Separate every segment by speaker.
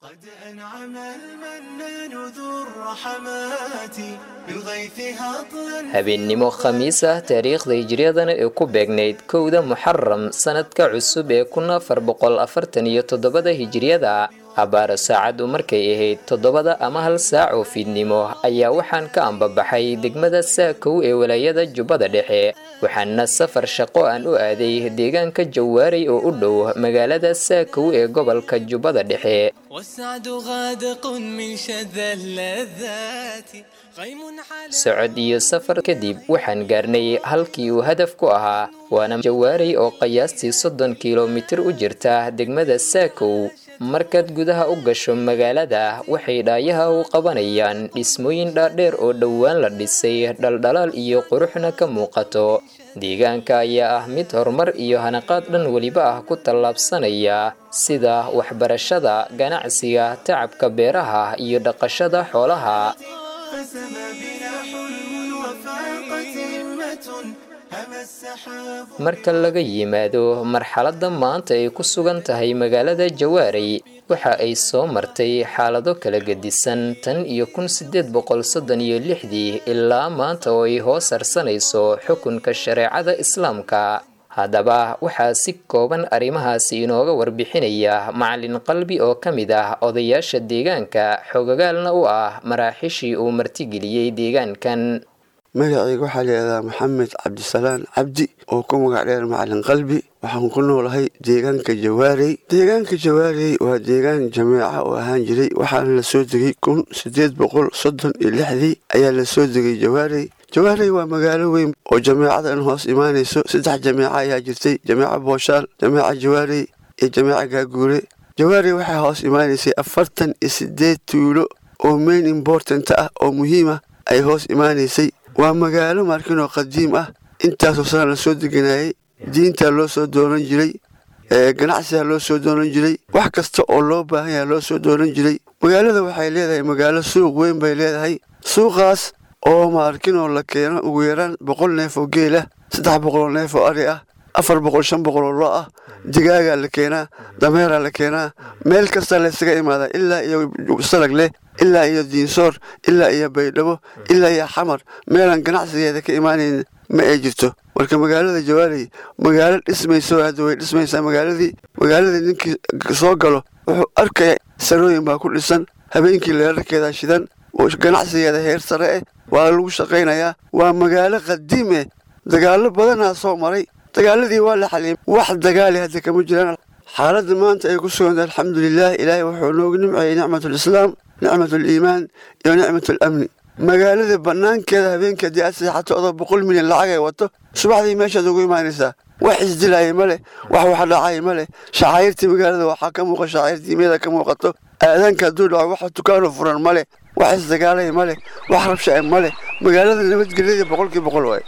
Speaker 1: قد أنعم المنان ذو الرحمات بالغيث هطلا
Speaker 2: habeennimo khamiis ah taariikhda hijriyadana ee ku beegnayd kowda muxaram sanadka cusub ee kun afar boqol afartan iyo toddobada hijriyada abbaara saacaddu markay ahayd toddobada ama hal saac oo fiidnimo ayaa waxaan ka ambabaxay degmada saakow ee walaayada jubbada dhexe waxaana safar shaqo aan u aaday deegaanka jawaaray oo u dhow magaalada saakow ee gobolka jubbada dhexe
Speaker 1: والسعد غادق من شذا اللذات غيم حلا
Speaker 2: socod iyo safar kadib waxaan gaarnay halkii uu hadaf ku ahaa waana jawaaray oo qiyaastii soddon kilomitir u jirta degmada saakow markaad gudaha u gasho magaalada waxay dhaayaha u qabanayaan dhismooyin dhaadheer oo dhowaan la dhisay dhaldhalaal iyo quruxna ka muuqato deegaanka ayaa ah mid horumar iyo hanaqaad dhan weliba ah ku tallaabsanaya sida waxbarashada ganacsiga tacabka beeraha iyo dhaqashada xoolaha
Speaker 1: فسما بنا حلم وفاقت همة هما السحاب
Speaker 2: marka laga yimaado marxaladda maanta ay ku sugan tahay magaalada jawaaray waxa ay soo martay xaalado kala gedisan tan iyo kun sideed boqol soddon iyo lixdii ilaa maanta oo ay hoos harsanayso xukunka shareecada islaamka haddaba waxaa si kooban arrimahaasi inooga warbixinaya macalin qalbi oo ka mid ah odayaasha deegaanka xogogaalna u ah maraaxishii uu martigeliyey deegaankan
Speaker 3: magacayga waxaa layihahdaa maxamed cabdisalaan cabdi oo ku magac dheer macalin qalbi waxaan ku noolahay deegaanka jawaarey deegaanka jawaarey waa deegaan jameeca oo ahaan jiray waxaana la soo degay kun sideed boqol soddon iyo lixdii ayaa la soo degay jawaarey jawaarey waa magaalo weyn oo jameecadan hoos imaanayso saddex jameeca ayaa jirtay jameeca booshaal jameeca jawaarey iyo jameeca gaaguure jawaarey waxaa hoos imaanaysay afartan iyo sideed tuulo oo main important ah oo muhiima ay hoos imaanaysay waa magaalo markin oo qadiim ah intaasoo sana la soo deganayay diintaa loo soo doonan jiray ganacsigaa loo soo doonan jiray wax kasta oo loo baahan yaha loo soo doonan jiray magaalada waxay leedahay magaalo suuq weyn bay leedahay suuqaas oo maarkinoo la keeno ugu yaraan boqol neef oo geel ah saddex boqoloo neef oo ari ah afar boqol shan boqol oo lo ah digaagaa la keenaa dameeraa la keenaa meel kasta laysaga imaadaa ilaa iyo salag leh ilaa iyo diinsoor ilaa iyo baydhabo ilaa iyo xamar meelaan ganacsigeeda ka imaanayn ma ay jirto marka magaalada jawaaley magaalo dhismayso hadda way dhismaysaa magaaladii magaaladii ninkii soo galo wuxuu arkaya sarooyin baa ku dhisan habeenkii leerarkeeda shidan ganacsigeeda heer sare eh waa lagu shaqaynayaa waa magaalo qadiim eh dagaallo badanaa soo maray dagaaladii waa la xaliyay wax dagaali hadda kama jiraan xaaladda maanta ay ku suganta alxamdulilah ilaahay wuxuu noogu nimceeyey nicmatulislaam nicmatuliimaan iyo nicmatulamni magaalada banaankeeda habeenkii haddii aad seexato odoo boqol milyan lacag ay wato subaxdii meeshaad ugu imaanaysaa wax isdilaaya ma leh wax wax dhacaya ma leh shacairtii magaalada waxaa ka muuqa shacairtii meeda ka muuqato aadaanka hadduu dhaco wax dukaano furan ma leh wax isdagaalaya ma leh wax rabsha ma leh magaalada nabadgelyada boqolkii boqol waay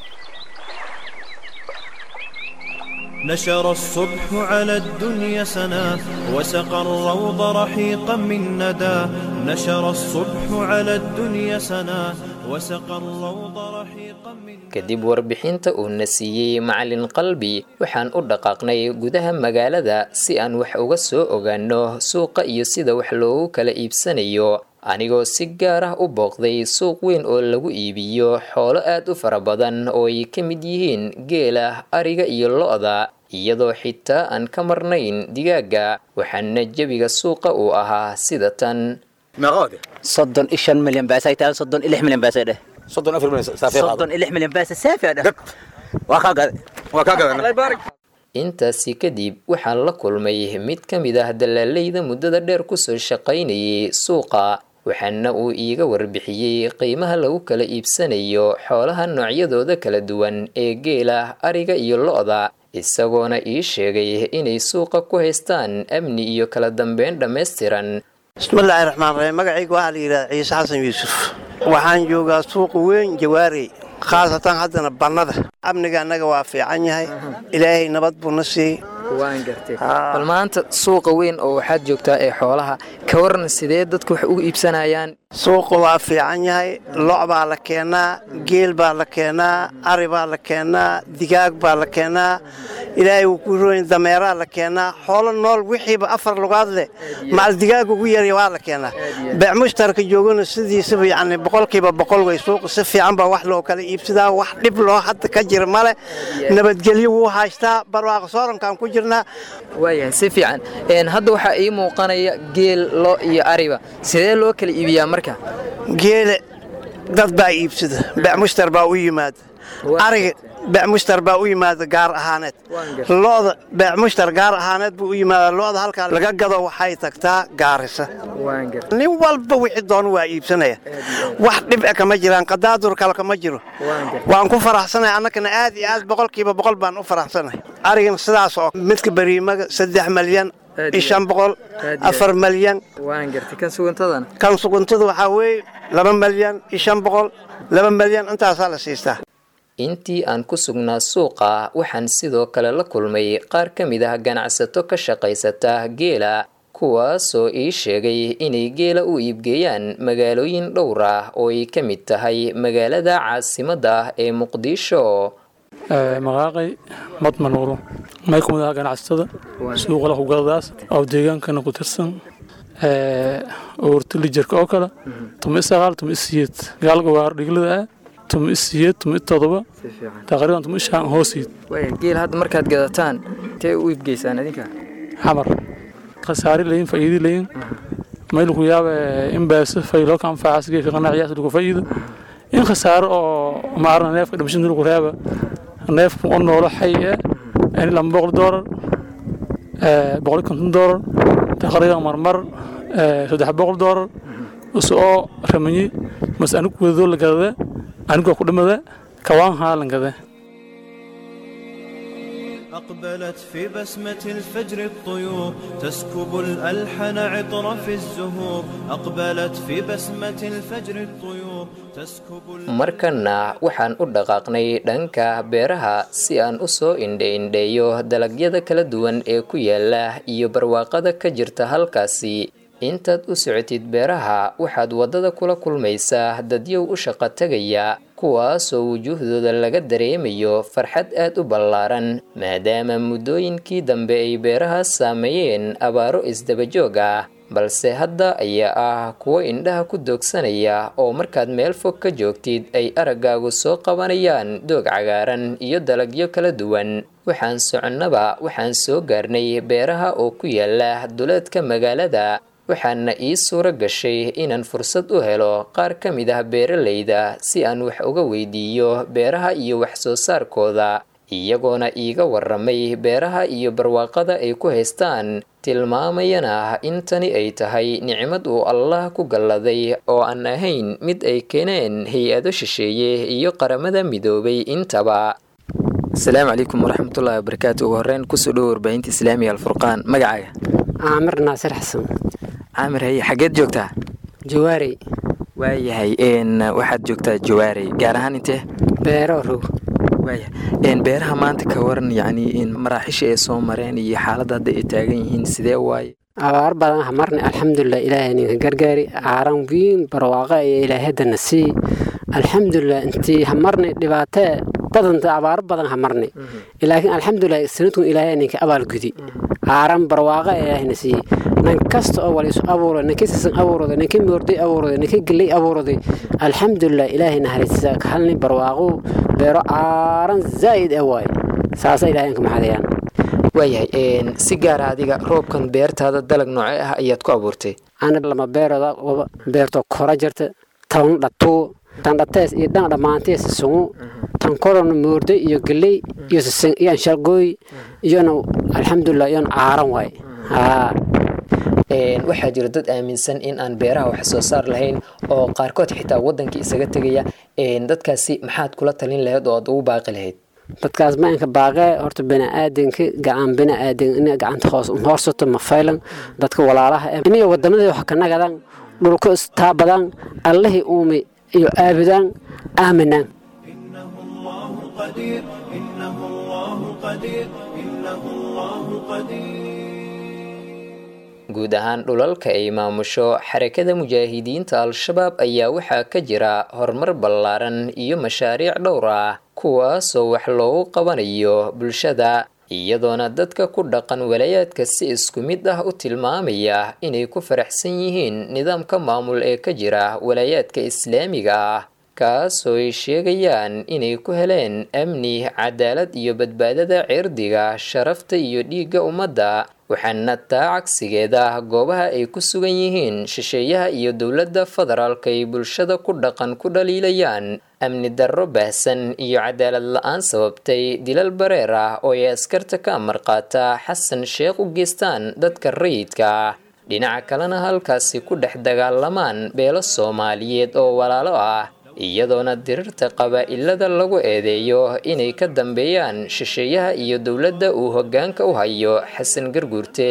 Speaker 4: نشر الصبح على الدنيا سنا وسقى الروض رحيقا من ندى نشر الصبح على الدنيا سنا وسقى الروض رحيقا من
Speaker 2: kadib warbixinta uu na siiyey macalin qalbi waxaan u dhaqaaqnay gudaha magaalada si aan wax uga soo ogaano suuqa iyo sida wax loogu kala iibsanayo anigoo si gaar ah u booqday suuq weyn oo lagu iibiyo xoolo aad u fara badan oo ay ka mid yihiin geela ariga iyo lo-da iyadoo xitaa aan ka marnayn digaaga waxaana jebiga suuqa uu ahaa sida tan
Speaker 5: soddon iyo shan milyan baasay tahay soddon iyo lix milyan baasay dheh
Speaker 6: soddon afar milyan saafee qaado
Speaker 5: soddon iyo lix milyan baasa saafi dheh waa kaa gaday
Speaker 6: waa kaa gadana
Speaker 2: intaasi kadib waxaan la kulmay mid ka mid ah dalaaleyda muddada dheer kusoo shaqaynayay suuqa waxaana uu iiga warbixiyey qiimaha lagu kala iibsanayo xoolaha noocyadooda kala duwan ee geela ariga iyo lo-da isagoona ii sheegay inay suuqa ku haystaan amni iyo kala dambeyn dhammaystiran
Speaker 7: bismillaahi raxmaan raxiim magacayga waxaa la yidhahda ciise xasan yuusuf waxaan joogaa suuqa weyn jawaarey khaasatan haddana bannada amniga annaga waa fiican yahay ilaahay nabad buu na siiyey
Speaker 2: waan gartay bal maanta suuqa weyn oo waxaad joogtaa ee xoolaha ka waran sidee dadku wax ugu iibsanayaan
Speaker 7: suuqa waa fiican yahay lo' baa la keenaa geel baa la keenaa ari baa la keenaa digaag baa la keenaa ilaahay wuu ku rooyin dameeraa la keenaa xoolo nool wixiiba afar lugaad leh macal digaaga ugu yarya waa la keenaa beec mushtarka joogana sidiisaba yacni boqolkiiba boqol way suuqa si fiican baa wax loo kala iibsadaa wax dhib loo hadda ka jira male nabadgelyo wuu haystaa barwaaqo soorankaan ku jirnaa
Speaker 2: waayahay si fiican Een, hadda waxaa ii muuqanaya geel lo iyo ariba sidee loo kala iibiyaa marka
Speaker 7: geele dad baa iibsada beec mushtar baa u yimaada ariga beec mushtar baa u yimaada gaar ahaaneed lo'da beec mushtar gaar ahaaneed buu u yimaada lo'da halkaa laga gado waxay tagtaa gaarisa nin walba wixii doon waa iibsanaya wax dhib e kama jiraan qadaadur kale kama jiro waan ku faraxsanay annagana aad iyo aad boqolkiiba boqol baan u faraxsanay arigana sidaas oo midka bariimaga saddex malyan iyo shan boqol afar malyan
Speaker 2: waan gartay kan sugantadana
Speaker 7: kan suguntada waxaa weeye laba malyan iyo shan boqol laba malyan intaasaa la siistaa
Speaker 2: intii aan ku sugnaa suuqa waxaan sidoo kale la kulmay qaar ka mid ah ganacsato ka shaqaysata geela kuwaasoo ii sheegay inay geela u iibgeeyaan magaalooyin dhowr ah oo ay ka mid tahay magaalada caasimadda ah ee muqdisho
Speaker 8: maqaaqay madmanuuro may ku mid aha ganacsatada suuqa lakugaladaas oo deegaankana ku tirsan oorta lijarka oo kale tuma isaqaal tuma isiyeed gaalga waar dhiglada ah tuma isiyeed tuma itodoba taqriiban tuma ishaan hoosiid
Speaker 2: waaya geel hadda markaad gadataan intee u iibgeysaan idinka
Speaker 8: xamar khasaari layin faa'iidi layin mayl ku yaaba in baasa faylo ka anfacaas geedka qanaaciyaas lagu faa'iido in khasaaro oo maarna neefka dhimashinta lagu reeba neefku u noolo xay eh in lama boqol doolar boqol iyo konton doolar taqriiban marmar saddex boqol doolar usoo ramanyi mas anigu wadadoo la gadada anigoo ku dhimada kawaan haa lan gada
Speaker 4: أقبلت في بسمة الفجر الطيور تسكب الألحن عطر في الزهور أقبلت في بسمة الفجر الطيور تسكب
Speaker 2: markana waxaan u dhaqaaqnay dhanka beeraha si aan u soo indhe-indheeyo dalagyada kala duwan ee ku yaala iyo barwaaqada ka jirta halkaasi intaad u socotid beeraha waxaad waddada kula kulmaysaa dadyow u shaqo tegaya kuwaasoo wujuuhdooda laga dareemayo farxad aad u ballaaran maadaama muddooyinkii dambe ay beeraha saameeyeen abaaro isdabajoog ah balse hadda ayaa ah kuwo indhaha ku doogsanaya oo markaad meel fog ka joogtid ay araggaagu soo qabanayaan doog cagaaran iyo dalagyo kala duwan waxaan soconnaba waxaan soo gaarnay beeraha oo ku yaala duleedka magaalada waxaana ii suuro gashay inaan fursad u helo qaar ka mid ah beeralayda si aan wax uga weydiiyo beeraha iyo wax soo saarkooda iyagoona iiga waramay beeraha iyo barwaaqada ay ku haystaan tilmaamayana in tani ay tahay nicmad uu allah ku galladay oo aan ahayn mid ay keeneen hay-ado shisheeye iyo qaramada midoobay intaba asalaamu calaykum waraxmatullahi wabarakaatu ugu horreyn kusoo dhowo warbaahinta islaamiga alfurqaan magacaaga
Speaker 9: caamir naasir xasan
Speaker 2: caamir haye xaggeed joogtaa
Speaker 9: jawaarey
Speaker 2: waayahay n waxaad joogtaa jawaarey gaar ahaan intee
Speaker 9: beero row
Speaker 2: waaya n beeraha maanta ka waran yacni in maraaxisha ay soo mareen iyo xaaladda hadda ay taagan yihiin sidee waaye
Speaker 9: abaar badan ha marnay alxamdulilah ilaahay ninka gargaari caaran wiin barwaaqa iyo ilaahadana sii alxamdulilah intii ha marnay dhibaatee badanta abaaro badan ha marnay laakiin alxamdulilah sanadkun ilaahay ninka abaalgudi caaran barwaaqa ilaahayna siiyey nin kasta oo waliisu abuuray ninkii sisan abuuraday ninkii moorday abuuraday ninkii galley abuuraday alxamdulilah ilaahay naharaysiisa ka halni barwaaqo beero caaran zaa'id ah waaye saasa ilaahay inka maxadayaan
Speaker 2: waayahay si gaara adiga roobkan beertaada dalag noocee ah ayaad ku abuurtay
Speaker 9: ana lama beerooda waba beerto kora jirta tan dhatuu tan dhatees iyo dhan dhammaantees sungu tan korona moordo iyo galley iyo sisin iyo anshalgooy iyona alxamdulilah iyona caaran waaye haa
Speaker 2: waxaa jira dad aaminsan in aan beeraha wax soo saar lahayn oo qaarkood xitaa wadankii isaga tegaya dadkaasi maxaad kula talin lahayd oo aad ugu baaqi lahayd
Speaker 9: dadkaas ma inka baaqee horta biniaadanka gacan biniaadan ina gacanta hoos hoorsato ma faylan dadka walaalaha eh iniyo wadamadii wax ka nagadaan dhulka istaabadaan allihii uumi iyo aabudaan aaminaan
Speaker 4: قدير إنه الله قدير إنه الله قدير
Speaker 2: guud ahaan dhulalka ay maamusho xarakada mujaahidiinta al-shabaab ayaa waxaa ka jira horumar ballaaran iyo mashaariic dhowr ah kuwaasoo wax loogu qabanayo bulshada iyadoona dadka ku dhaqan walaayaadka si isku mid ah u tilmaamaya inay ku faraxsan yihiin nidaamka maamul ee ka jira walaayaadka islaamiga ah kaasoo ay sheegayaan inay ku heleen amni cadaalad iyo badbaadada cirdiga sharafta iyo dhiigga ummadda waxaana taa cagsigeeda goobaha ay ku sugan yihiin shisheeyaha iyo dowladda federaalka ay bulshada ku dhaqan ku dhaliilayaan amni darro baahsan iyo cadaalad la-aan sababtay dilal bareer ah oo ay askarta ka amar qaata xasan sheekh u geystaan dadka rayidka ah dhinaca kalena halkaasi ku dhex dagaalamaan beelo soomaaliyeed oo walaalo ah iyadoona dirirta qabaa-ilada lagu eedeeyo inay ka dambeeyaan shisheeyaha iyo dowladda uu hoggaanka u hayo xasan garguurte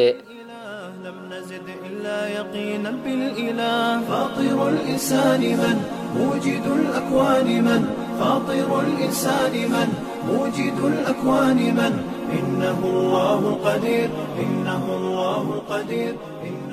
Speaker 4: يقينا بالإله فاطر الإنسان من موجد الأكوان من فاطر الإنسان من موجد الأكوان من إنه الله القدير إنه الله القدير إنه